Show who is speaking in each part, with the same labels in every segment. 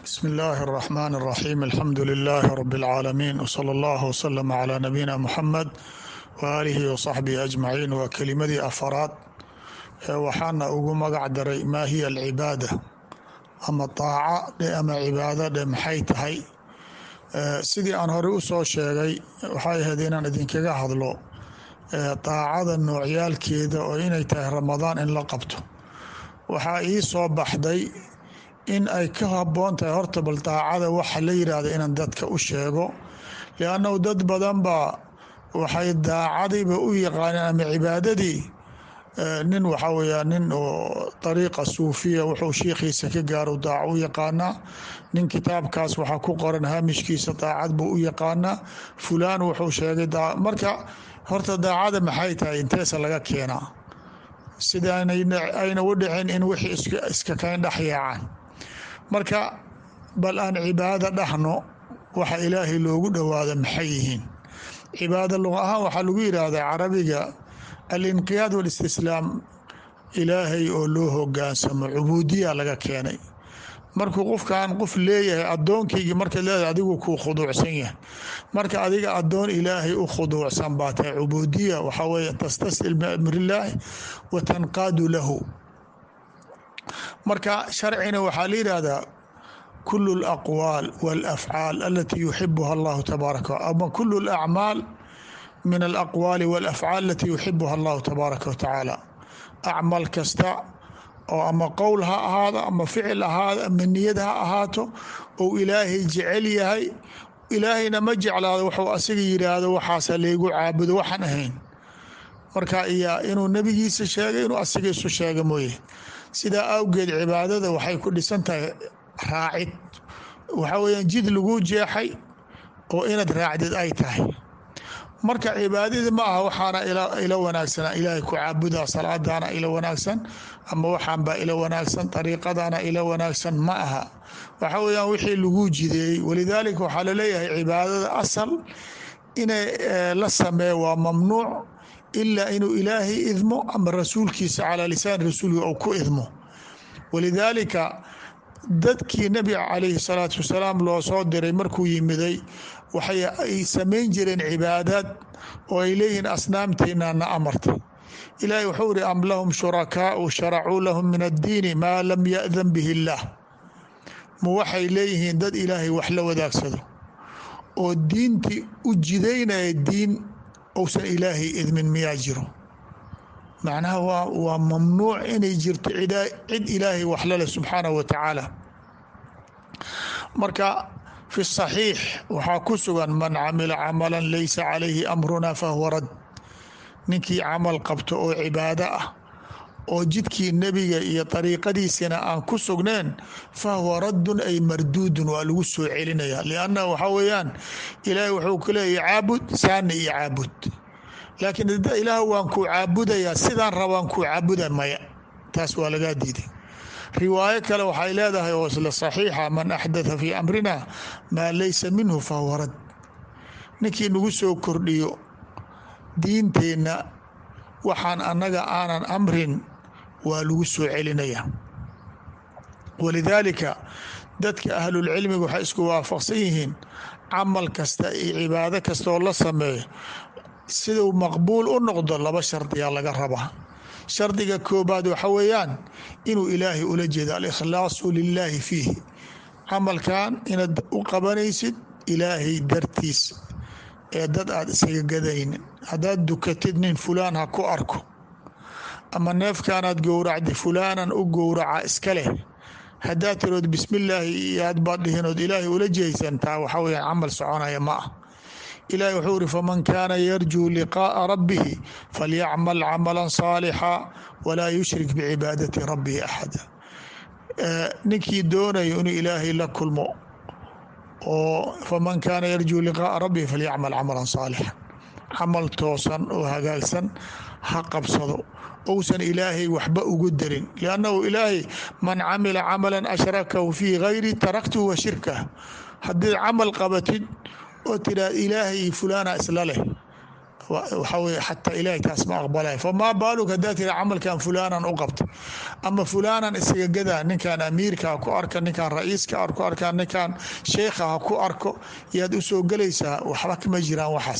Speaker 1: بسم الله الرحمن الرحيم الحمد لله رب العالمين وصلى الله وسلم على نبينا محمد وآله وصحبه أجمعين waa kelimadii afaraad ee waxaana ugu magac daray maa hiya alcibaada ama daaca dhe ama cibaado dhe maxay tahay sidii aan horey u soo sheegay waxay ahayd inaan idinkaga hadlo daacada noocyaalkeeda oo inay tahay ramadaan in la qabto waxaa ii soo baxday in ay ka haboon tahay horta bal daacada waxa la yidhaahda inaan dadka u sheego liannahu dad badan baa waxay daacadiiba u yaqaaneen ama cibaadadii nin waxaa weyaa nin oo dariiqa suufiya wuxuu shiikhiisa ka gaaro daaco u yaqaanaa nin kitaabkaas waxaa ku qoran haamishkiisa daacad buu u yaqaanaa fulaan wuxuu sheegay marka horta daacada maxay tahay inteesa laga keenaa sida ayna u dhicin in wixii iska kayn dhex yaacaan marka bal aan cibaado dhahno waxa ilaahay loogu dhowaado maxay yihiin cibaado luqa ahaan waxaa lagu yidhaahdaa carabiga alinqiyaad walistislaam ilaahay oo loo hogaansamo cubuudiya laga keenay markuu qofkan qof leeyahay adoonkaygii markaad leedahay adigu kuu khuduucsan yahay marka adiga adoon ilaahay u khuduucsan baa tahay cubuudiya waxaa weye tastastil biamrillaahi wa tanqaadu lahu marka sharcina waxaa la yidhaahdaa kulu alaqwaal walafcaal alatii yuxibuha allahu tabaaraka ama kulu alacmaal min alaqwaali walafcaal alatii yuxibuha allahu tabaaraka watacaala acmal kasta oo ama qowl ha ahaado ama ficil ahaado ama niyad ha ahaato ou ilaahay jecel yahay ilaahayna ma jeclaado wuxuu asiga yidhaahdo waxaasa laygu caabudo waxaan ahayn marka iya inuu nebigiisa sheegay inuu asiga isu sheega mooye sidaa awgeed cibaadada waxay ku dhisan tahay raacid waxaa weyaan jid lagu jeexay oo inaad raacdid ay tahay marka cibaadadii ma aha waxaana ila wanaagsanaa ilaahay ku caabudaa salaadaana ila wanaagsan ama waxaanbaa ila wanaagsan dariiqadana ila wanaagsan ma aha waxa weyaan wixii lagu jideeyey walidaalika waxaa laleeyahay cibaadada asal inay la sameeyo waa mamnuuc ilaa inuu ilaahay idmo ama rasuulkiisa calaa lisaan rasuulki ou ku idmo walidaalika dadkii nabiga calayhi salaatu wasalaam loo soo diray markuu yimiday waxay ay samayn jireen cibaadaad oo ay leeyihiin asnaamteena na amartay ilaahay wuxuu iri am lahum shurakaau sharacuu lahum min addiini maa lam yadan bihi illaah ma waxay leeyihiin dad ilaahay wax la wadaagsado oo diintii u jidaynaya diin ousan ilaahay idmin miyaa jiro macnaha waa waa mamnuuc inay jirto cid ilaahay wax laleh subxaanahu wa tacaala marka fi saxiix waxaa ku sugan man camila camalan laysa calayhi amruna fahuwa rad ninkii camal qabto oo cibaado ah oo jidkii nebiga iyo dariiqadiisina aan ku sugneen fahuwa raddun ay marduudun waa lagu soo celinaya lianna waxaa weeyaan ilaahay wuxuu ku leeyahy caabud saana iyo caabud laakiin ada ilaah waan kuu caabudayaa sidaan rabaan kuu caabuda maya taas waa lagaa diiday riwaayo kale waxay leedahay oo isla saxiixa man axdatha fii amrina maa laysa minhu fahuwa rad ninkii nagu soo kordhiyo diinteenna waxaan annaga aanan amrin waa lagu soo celinaya walidaalika dadka ahlulcilmiga waxay isku waafaqsan yihiin camal kasta iyo cibaado kastaoo la sameeyo siduu maqbuul u noqdo laba shardiyaa laga rabaa shardiga koobaad waxa weeyaan inuu ilaahay ula jeedo alikhlaasu lilaahi fiihi camalkan inaad u qabanaysid ilaahay dartiis ee dad aad isaga gadaynin haddaad dukatid nin fulaan ha ku arko ama neefkaanaad gowracda fulaanan u gowraca iska leh haddaad tirood bismillaahi iyo aad baad dhihinood ilaahay ula jeedsan taa waxa weyaan camal soconaya ma ah ilahi wuxuu iri faman kaana yarjuu liqaa'a rabbihi falyacmal camalan saalixa walaa yushrik bicibaadati rabbihi axada ninkii doonayo inuu ilaahay la kulmo oo faman kaana yarjuu liqaa'a rabbihi falyacmal camalan saalixa camal toosan oo hagaagsan ha qabsado ousan ilaahay waxba ugu darin liannahu ilaahay man camila camalan ashrakahu fii gayri taraktuhu wa shirkah haddiid camal qabatid oo tiraad ilaahay fulaana isla leh waxaa weye xataa ilaahay taas ma aqbalay famaa baalug haddaa tiri camalkan fulaanan u qabta ama fulaanan isaga gadaa ninkan amiirka ha ku arka ninkan ra-iiska ha ku arka ninkan sheekha ha ku arko yaad u soo gelaysaa waxba kama jiraan waxaas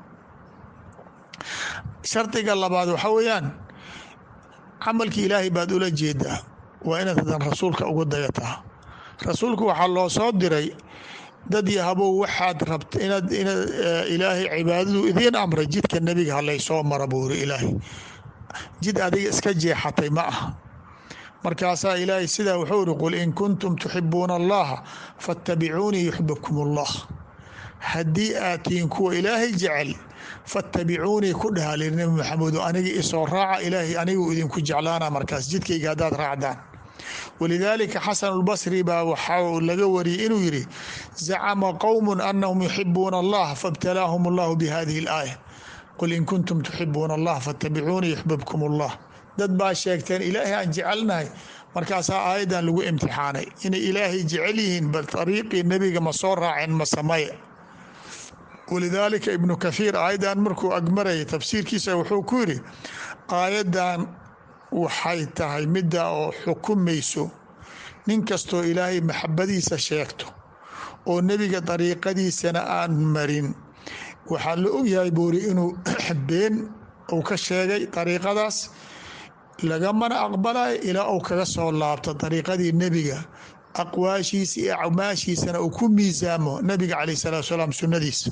Speaker 1: shardiga labaad waxaa weeyaan camalki ilaahay baad ula jeedaa waa inaad hadan rasuulka ugu dayataa rasuulku waxaa loo soo diray dad yahabow waxaad rabta inaad inaad ilaahay cibaadadu idiin amray jidka nebiga halaysoo mara buu iri ilaahay jid adiga iska jeexatay ma aha markaasaa ilaahay sidaa wuxuu iri qul in kuntum tuxibuuna allaha fattabicuunii yuxbibkum allah haddii aad tihiin kuwa ilaahay jecel fattabicuunii ku dhahalir nebi maxamedo aniga isoo raaca ilaahay anigu idinku jeclaana markaas jidkayga haddaad raacdaan walidaalika xasan اlbasri baa waxaa laga wariyey inuu yidhi zacama qowm anahum yuxibuuna allah faاbtalaahum اllahu bihadihi اlaaya qul in kuntum tuxibuuna allah faاtabicuunii yuxbibkum اllah dad baa sheegteen ilaahay aan jecelnahay markaasaa aayaddan lagu imtixaanay inay ilaahay jecel yihiin bal ariiqii nebiga ma soo raaceen ma sameye walidaalika ibnu kahiir aayaddan markuu agmarayay tafsiirkiisa wuxuu ku yidhi aayaddan waxay tahay midda oo xukumayso nin kastoo ilaahay maxabadiisa sheegto oo nebiga dariiqadiisana aan marin waxaa la ogyahay buuri inuu been uu ka sheegay dariiqadaas lagamana aqbalayo ilaa uu kaga soo laabto dariiqadii nebiga aqwaashiisa iyo acmaashiisana uu ku miisaamo nebiga caleyh salatu salaam sunnadiisa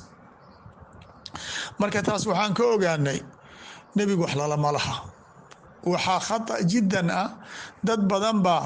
Speaker 1: marka taas waxaan ka ogaanay nebigu wax lalama laha waxaa khata jiddan ah dad badan baa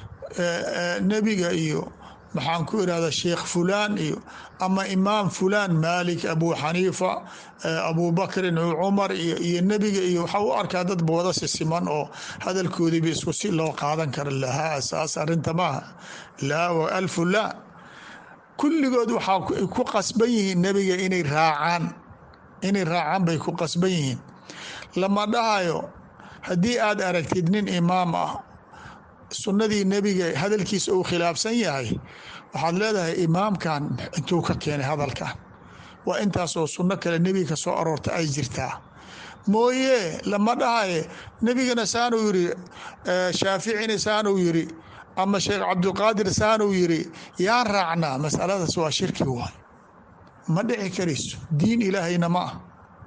Speaker 1: nebiga iyo maxaan ku irahda sheekh fulaan iyo ama imaam fulaan maalik abu xaniifa abu bakrin cumar iyo nebiga iyo waxaa u arkaa dad wada sisiman oo hadalkoodiiba isku si loo qaadan kara lahaa saas arinta maaha laa wa alfu laa kulligood waxaa ku qasban yihiin nebiga inay raacaan inay raacaan bay ku qasban yihiin lama dhahayo haddii aad aragtid nin imaam ah sunnadii nebiga hadalkiisa uu khilaafsan yahay waxaad leedahay imaamkan intuu ka keenay hadalkan waa intaasoo sunno kale nebiga ka soo aroorta ay jirtaa mooye lama dhahaye nebigana saanuu yiri shaaficina saanuu yiri ama sheekh cabdulqaadir saanuu yiri yaan raacnaa masaladaas waa shirki waay ma dhici karayso diin ilaahayna ma ah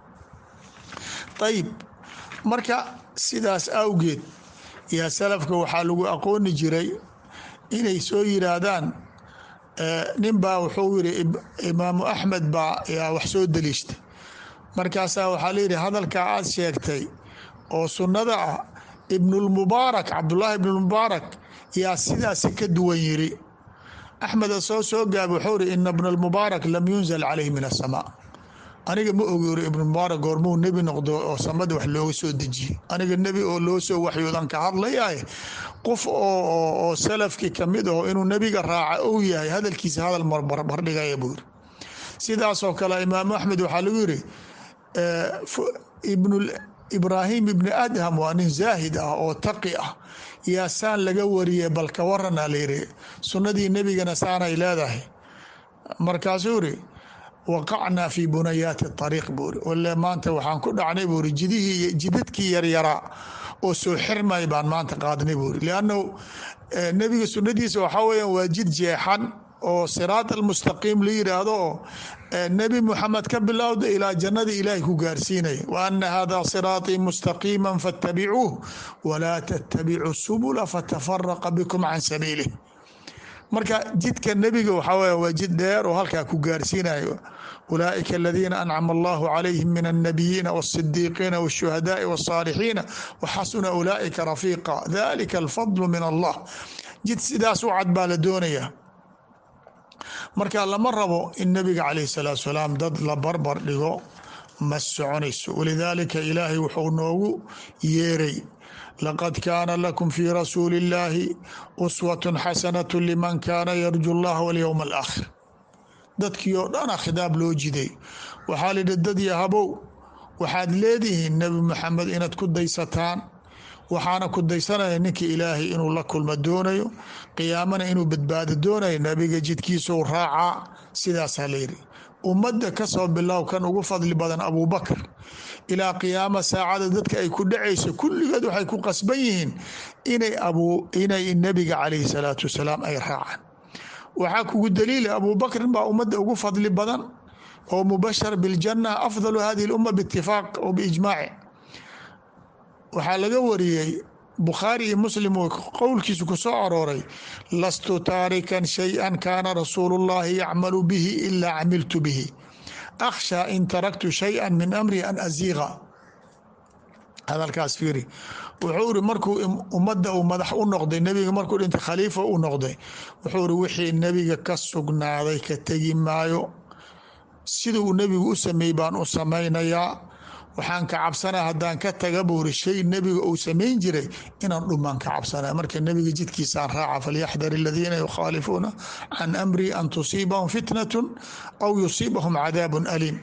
Speaker 1: ayib marka sidaas awgeed yaa salafka waxaa lagu aqooni jiray inay soo yiraahdaan nin baa wuxuu yiri imaamu axmed baa yaa wax soo daliishtay markaasaa waxaa layidhi hadalkaa aad sheegtay oo sunnada ah ibnulmubaarak cabdullaahi ibnulmubaarak yaa sidaasi ka duwan yiri axmed asoo soo gaaba wuxuu iri ina bna almubaarak lam yunzal calayhi min asamaa aniga ma ogoori ibnumubaarak goormuu nebi noqdo oo samada wax looga soo dejiyey aniga nebi oo loo soo waxyoodan ka hadlayahay qof oo salafkii kamid aho inuu nebiga raaca ou yahay hadalkiisa hadal barbardhigaya buu yiri sidaasoo kale imaamu axmed waxaa lagu yiri ibraahim ibni adham waa nin zaahid ah oo taqi ah yaa saan laga wariyey balka warana layiri sunnadii nebigana saanay leedahay markaasuu iri waqacnaa fi bunayaati ariiq buuri wale maanta waxaan ku dhacnay buuri jidihii jidadkii yaryaraa oo soo xirmay baan maanta qaadnay buuri liannahu nebiga sunnadiisa waxaa weeyaan waa jid jeexan oo siraat almustaqiim la yidhaahdo oo nebi muxamed ka bilowda ilaa jannada ilaahay ku gaarsiinaya wa ana hada siraatii mustaqiima fattabicuuh walaa tattabicu subula fatafaraqa bikum can sabiilih marka jidka nebiga waxaa weya waa jid dheer oo halkaa ku gaarsiinayo ulaaئika aladiina ancama allahu calayhim min الnabiyiina wالصidiiqiina wالshuhadaai wالصaalixiina waxasuna ulaaئika rafiiqa dalika alfadlu min allah jid sidaas u cad baa la doonaya marka lama rabo in nebiga calayh الsalaatu salaam dad la barbar dhigo ma soconayso walidaalika ilaahay wuxuu noogu yeeray laqad kaana lakum fii rasuuli اllaahi uswaة xasanaة liman kaana yarju اllah walyowm alaakhir dadkii oo dhana khidaab loo jiday waxaa lidhi dad yahabow waxaad leedihiin nebi maxamed inaad ku daysataan waxaana ku daysanaya ninka ilaahay inuu la kulmo doonayo qiyaamana inuu badbaado doonayo nebiga jidkiisou raacaa sidaasaa layidhi ummadda kasoo bilow kan ugu fadli badan abubakr ilaa qiyaama saacada dadka ay ku dhacayso kulligeed waxay ku qasban yihiin inay abu inay nebiga calayhi salaatu wasalaam ay raacaan waxaa kugu daliila abubakrin baa ummadda ugu fadli badan oo mubashar biاljanna afdalu hadihi اlumma biitifaaq o biijmaaci waxaa laga wariyey bukhaari iyo muslim uu qowlkiisu ku soo arooray lastu taarikan shay-an kaana rasuulu اllahi yacmalu bihi ilaa camiltu bihi akhshaa in taraktu shay-a min amri an aziiqa hadalkaas fiiri wuxuu iri markuu ummadda uu madax u noqday nebiga markuu dhintay khaliifa u noqday wuxuu iri wixii nebiga ka sugnaaday ka tegi maayo sida uu nebigu u sameeyey baan u samaynayaa waxaan ka cabsanaa haddaan ka taga buuri shay nebiga uu samayn jiray inaan dhumaan ka cabsanaa marka nebiga jidkiisaan raaca falyaxdar aladiina yukhaalifuuna can amri an tusiibahum fitnatun aw yusiibahum cadaabun aliim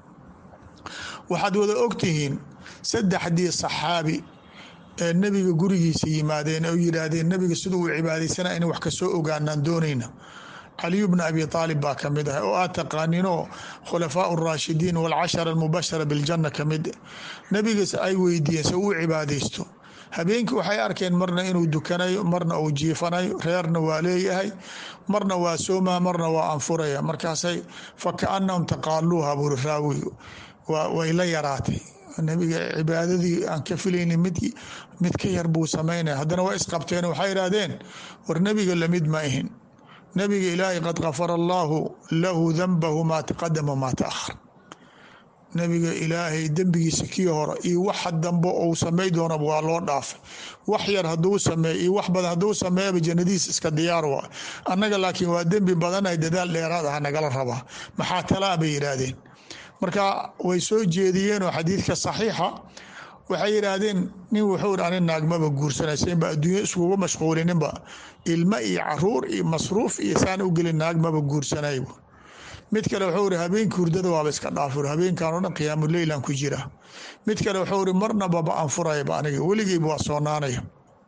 Speaker 1: waxaad wada ogtihiin saddexdii saxaabi ee nebiga gurigiisa yimaadeen oo yidhaahdeen nebiga siduu u cibaadaysana in wax kasoo ogaanaan doonayna caliyu bna abi aalib baa ka mid ah oo aad taqaaninoo khulafaa raashidiin walcashara almubashara biljana ka mid nebigas ay weydiiyeen se uu cibaadaysto habeenkii waxay arkeen marna inuu dukanayo marna uu jiifanayo reerna waa leeyahay marna waa soomaa marna waa anfuraya markaasay fakaanahum taqaaluuha buuri raawi way la yaraatay nebiga cibaadadii aan ka filaynin mid mid ka yar buu samaynaya haddana waa isqabteen waxay idhaahdeen war nebiga lamid ma ihin nabiga ilaahay qad kafara allaahu lahu danbahu maa taqadama maa taahar nabiga ilaahay dembigiisa kii hore iyo waxa dambe ou samay doonaba waa loo dhaafay wax yar haduu sameey iyo wax badan haduu sameeyaba jannadiis iska diyaar waa annaga laakiin waa dembi badanay dadaal dheeraad ah nagala rabaa maxaa talaa bay yidhaahdeen marka way soo jeediyeenoo xadiidka saxiixa waxay yidhaahdeen nin wuxuu ani naagmaba guursanaysanba adduunya iskugu mashquulininba ilmo iyo caruur iyo masruuf iyo saan u gelin naagmaba guursanay mid kale wuxuu iri habeenkii hurdada waaba iska dhaafur habeenkan o dhan qiyaamuleylan ku jira mid kale wuxuu iri marnababa anfurayba aniga weligeyba waa soonaanaya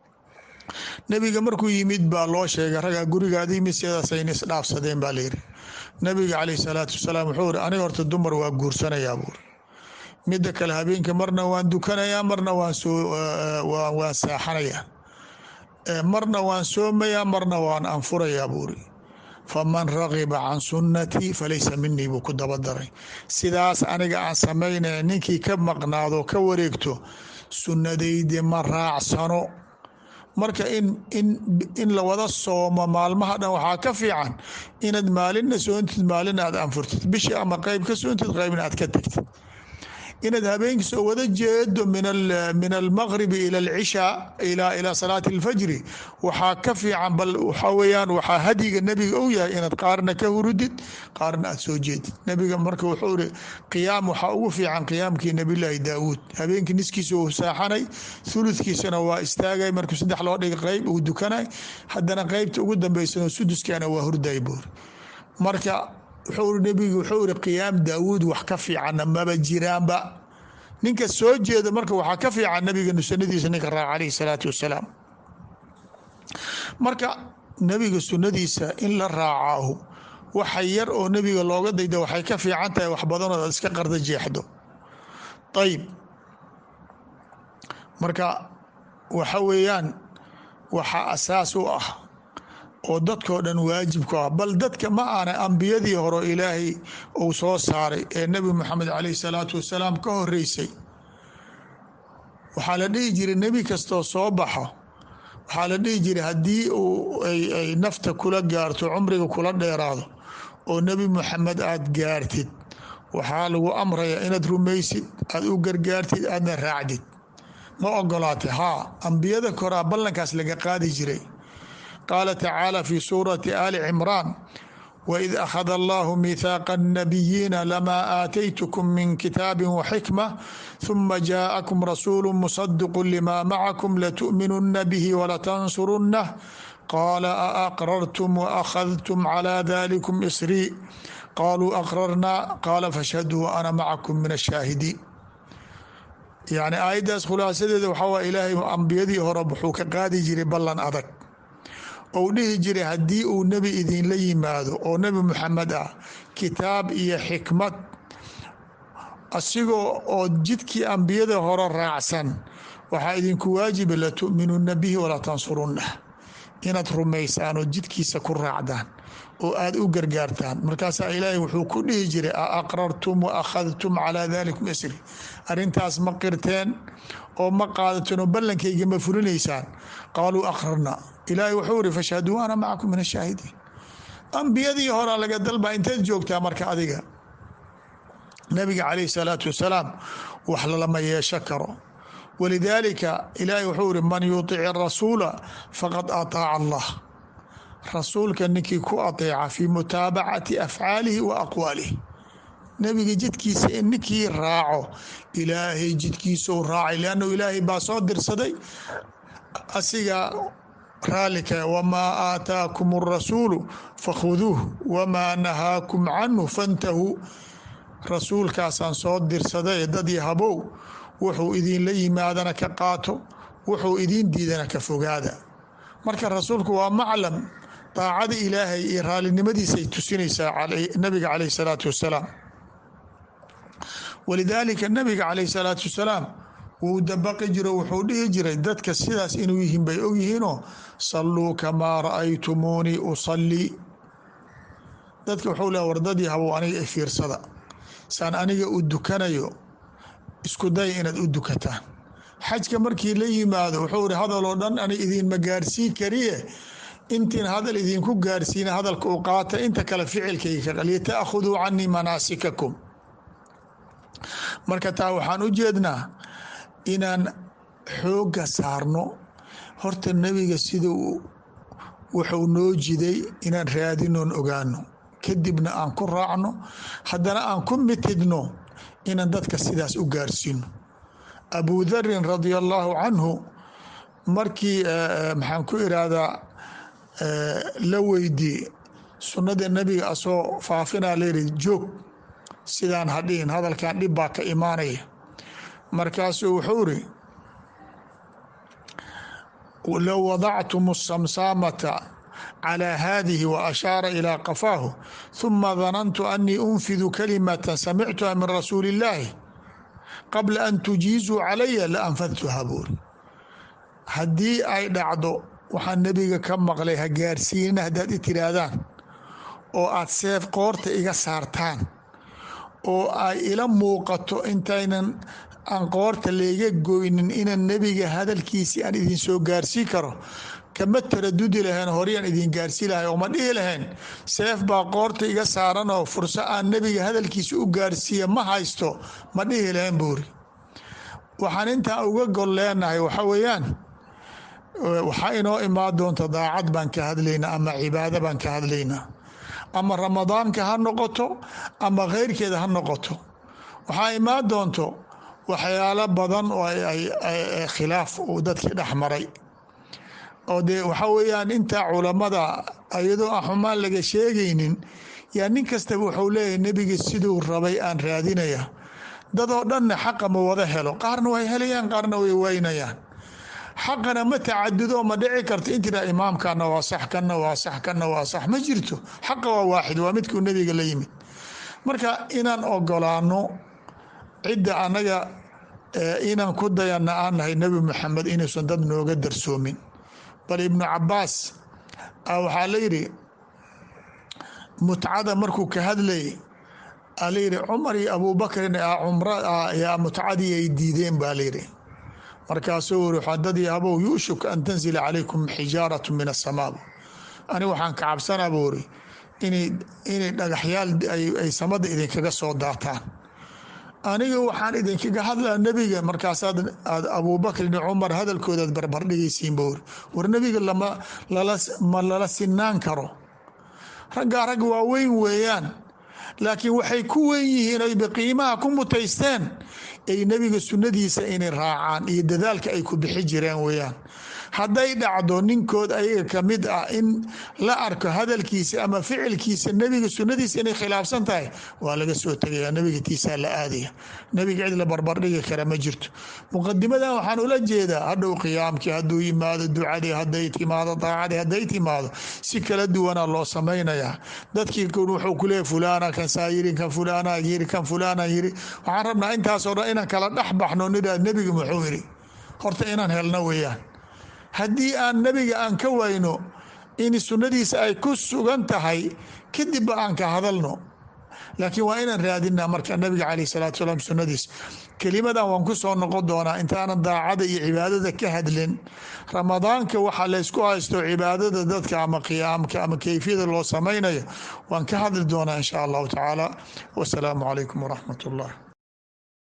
Speaker 1: nebiga markuu yimid baa loo sheegay ragaa gurigaada yimid sidaasayna isdhaafsadeen baa layiri nabiga caleyh salaatu wasalaam wuxuu iri aniga horta dumar waa guursanayaa buuri midda kale habeenka marna waan dukanayaa marna waan soo waan saaxanayaa marna waan soomayaa marna waan anfurayaa buuri faman ragiba can sunnatii falaysa minii buu ku dabadaray sidaas aniga aan samaynaya ninkii ka maqnaado ka wareegto sunnadaydi ma raacsano marka in in in la wada soomo maalmaha dhan waxaa ka fiican inaad maalinna soontid maalina aad anfurtid bishii ama qeyb ka soontid qeybna aad ka tegtid inaad habeenkii soo wada jeedo min almaqribi ila alcishaa ilaa salaati alfajri waxaa ka fiican bal waxaa weyaan waxaa hadyiga nebiga ou yahay inaad qaarna ka hurudid qaarna aad soo jeedid nebiga marka wuxuu iri qiyaam waxaa ugu fiican qiyaamkii nabilaahi daawuud habeenkii niskiisa uu saaxanay thuludkiisana waa istaagay markuu saddex loo dhiga qeyb uu dukanay haddana qeybta ugu dambeysano suduskana waa hurday buuri marka nbigu wuxuu iri qiyaam daawuud wax ka fiicanna maba jiraanba ninka soo jeeda marka waxaa ka fiican nabiga sunadiisa ninka raac calayhi salaatu wasalaam marka nebiga sunnadiisa in la raacaahu waxa yar oo nebiga looga dayda waxay ka fiican tahay wax badanoo aad iska qarda jeexdo ayib marka waxa weeyaan waxaa asaas u ah oo dadkoo dhan waajibku ah bal dadka ma aana ambiyadii hore ilaahay uu soo saaray ee nebi moxamed caleyh salaatu wasalaam ka horeysay waxaa la dhihi jiray nebi kastoo soo baxo waxaa la dhihi jiray haddii uu ay nafta kula gaarto cumriga kula dheeraado oo nebi moxamed aad gaartid waxaa lagu amrayaa inaad rumaysid aad u gargaartid aadna raacdid ma ogolaatay haa ambiyada koraa ballankaas laga qaadi jiray qaala tacaala fi suurati ali cimraan waid akhada allahu mihaaqa الnabiyiina lamaa aataytkm min kitaabi waxikma ثuma jaaءakum rasuulu musadiqu lima macakum latu'minuna bihi walatansurunah qaala aaqrartum waakhadtum calى dalikum isrii qaluu aqrarna qaala fashhaduu ana macakum min ashaahidiin yani aayaddaas khulaasadeeda waxaa waa ilaahay ambiyadii hore wuxuu ka qaadi jiray ballan adag ou dhihi jiray haddii uu nebi idinla yimaado oo nebi muxamed ah kitaab iyo xikmad asigoo oo jidkii ambiyada hore raacsan waxaa idinku waajiba latu'minuuna bihi walaa tansurunah inaad rumaysaan oo jidkiisa ku raacdaan oo aad u gargaartaan markaasaa ilaahay wuxuu ku dhihi jiray a aqrartum wa akhadtum calaa dalikum isri arrintaas ma qirteen oo ma qaadateen oo ballankayga ma fulinaysaan qaaluu aqrarna ilaahay wuxuu iri fashhaduu ana macakum min ashaahidiin ambiyadii horaa laga dalbaa inteed joogtaa marka adiga nabiga calayh salaatu wasalaam wax lalama yeesho karo walidaalika ilaahay wuxuu iri man yuطic rasuula faqad aطaaca allah rasuulka ninkii ku ateeca fii mutaabacati afcaalihi wa aqwaalihi nebiga jidkiisa in ninkii raaco ilaahay jidkiisou raacay leannu ilaahay baa soo dirsaday asiga raalika wamaa aataakum الrasuulu fakhuduuh wamaa nahaakum canhu fantahuu rasuulkaasaan soo dirsaday dadii habow wuxuu idinla yimaadana ka qaato wuxuu idin diidana ka fogaada marka rasuulku waa maclam daacada ilaahay iyo raalinimadiisay tusinaysaa nabiga caleyh salaatu wasalaam walidaalika nabiga caleyh salaatu wasalaam wuu dabaqi jiro wuxuu dhihi jiray dadka sidaas inuu yihiin bay ogyihiinoo salluu kamaa ra'aytumuunii usallii dadka wuxuu leha wardadii habow aniga fiirsada saan aniga u dukanayo isku daya inaad u dukataan xajka markii la yimaado wuxuu iri hadaloo dhan ani idinma gaarsiin kariye intiin hadal idinku gaarsiina hadalka u qaata inta kale ficilkayga ka litaakhuduu canii manaasikakum marka taa waxaan u jeednaa inaan xoogga saarno horta nebiga sida wuxuu noo jiday inaan raadinoon ogaano kadibna aan ku raacno haddana aan ku mitidno inaan dadka sidaas u gaarsiino abu darin radia allaahu canhu markii maxaan ku irahdaa la weydii sunnada nebiga asoo faafinaa layidhi joog sidaan hadhihin hadalkan dhib baa ka imaanaya markaasuu wuxuu iri low wadactum samsaamata calى hadihi waashaara ilى qafaahu ثuma danantu anii unfidu kalimata samictuha min rasuuli اllaahi qabla an tujiizuu calaya la anfadtuha buuri haddii ay dhacdo waxaan nebiga ka maqlay ha gaarsiinina haddaad i tiraahdaan oo aad seef qoorta iga saartaan oo ay ila muuqato intaynan aan qoorta layga goynin inaan nebiga hadalkiisii aan idin soo gaarsii karo kama taradudi lahayn horyaan idin gaarsii lahay oo ma dhihi lahayn seef baa qoorta iga saaran oo furso aan nebiga hadalkiisa u gaarsiiya ma haysto ma dhihi lahayn buuri waxaan intaa uga gol leenahay waxa weeyaan waxaa inoo imaan doonta daacad baan ka hadlaynaa ama cibaado baan ka hadlaynaa ama ramadaanka ha noqoto ama kheyrkeeda ha noqoto waxaa imaan doonto waxyaalo badan oo khilaaf uu dadkii dhex maray oo dee waxa weeyaan intaa culammada iyadoo aan xumaan laga sheegaynin yaa nin kastaba wuxuu leeyahay nebiga siduu rabay aan raadinaya dadoo dhanna xaqa ma wada helo qaarna way helayaan qaarna way waynayaan xaqana ma tacadudo ma dhici karto intiraa imaamkana waa sax kana waa sax kana waa sax ma jirto xaqa waa waaxid waa midkuu nebiga la yimid marka inaan ogolaano cidda anaga inaan ku dayana aan nahay nebi maxamed inuusan dad nooga darsoomin bal ibnu cabaas waxaa la yidhi mutcada markuu ka hadlayay aa layidhi cumar iyo abuubakrin yaa mutcadii ay diideen baa layidhi markaasuu uri xadadii habow yuushuk an tanzila calaykum xijaaratu min asamaa ani waxaan ka cabsanaa buu iri inay dhagaxyaal ay samada idinkaga soo daataan aniga waxaan idinkaga hadlaa nebiga markaasaad aad abuubakrin iyo cumar hadalkoodaad barbardhigaysiin buu iri war nebiga lama ma lala sinaan karo raggaa rag waaweyn weeyaan laakiin waxay ku weyn yihiin ay biqiimaha ku mutaysteen ay nebiga sunnadiisa inay raacaan iyo dadaalka ay ku bixi jireen weeyaan hadday dhacdo ninkood ayaga kamid ah in la arko hadalkiisa ama ficilkiisa nebiga sunadiisa inay khilaafsan tahay waa laga soo tegaya nebiga tiisaa la aadaya nebiga cid la barbardhigi kara ma jirto muqadimadan waxaan ula jeedaa hadhow qiyaamkii hadduu yimaado ducadii hadday timaado daacadii hadday timaado si kala duwana loo samaynayaa dadkii wuxuu kuleeyahy fulana kan saa yiri kan fulana yiri kan fulana yiri waxaan rabnaa intaasoo dhan inaan kala dhex baxno nidhaa nebiga muxuu yiri horta inaan helno weeyaan haddii aan nebiga aan ka wayno in sunnadiisa ay ku sugan tahay kadibba aan ka hadalno laakiin waa inaan raadinaa marka nabiga caleyh salaatu salaam sunnadiis kelimadan waan ku soo noqon doonaa intaanan daacada iyo cibaadada ka hadlin ramadaanka waxaa laysku haysto cibaadada dadka ama qiyaamka ama keyfiyada loo samaynayo waan ka hadli doonaa insha allahu tacaala wasalaamu calaykum waraxmat ullah